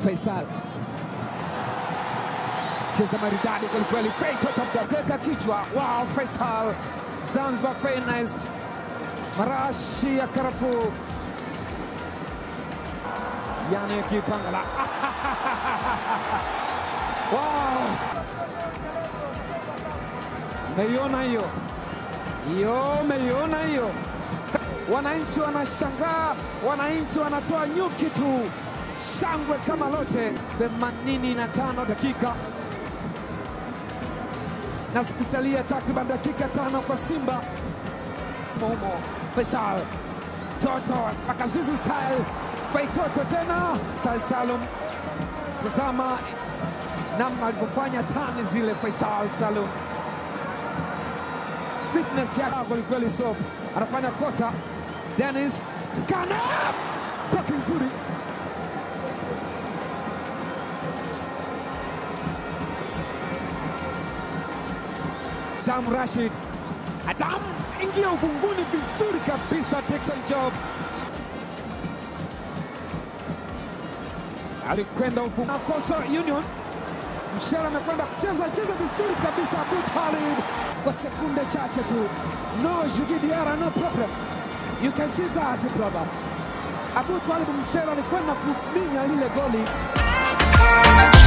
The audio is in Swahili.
Faisal cheza maridadi kwelikweli, Fei Toto Mdakeka kichwa. Wow, Faisal Zanzibar finest, marashi ya karafuu yani Kipangala wow. Meiona hiyo hiyo, meiona hiyo. Wananchi wanashangaa, wananchi wanatoa nyuki tu, shangwe kama lote. 85 dakika na zikisalia takriban dakika tano kwa Simba Momo Faisal Toto Makazizu style Faitoto tena Faisal Salum, tazama namna alivyofanya tani zile. Faisal Salum fitness yake kwelikweli, so anafanya kosa. Dennis Kana paki nzuri Adam Rashid, Adam ingia ufunguni vizuri kabisa. Texan Job alikwenda ufunguni. Kosa Union, Mshara amekwenda kucheza cheza vizuri kabisa. Abu Talib kwa sekunde chache tu, no Djigui Diarra, no problem, you can see that brother. Abu Talib Mshara alikwenda kuminya lile goli.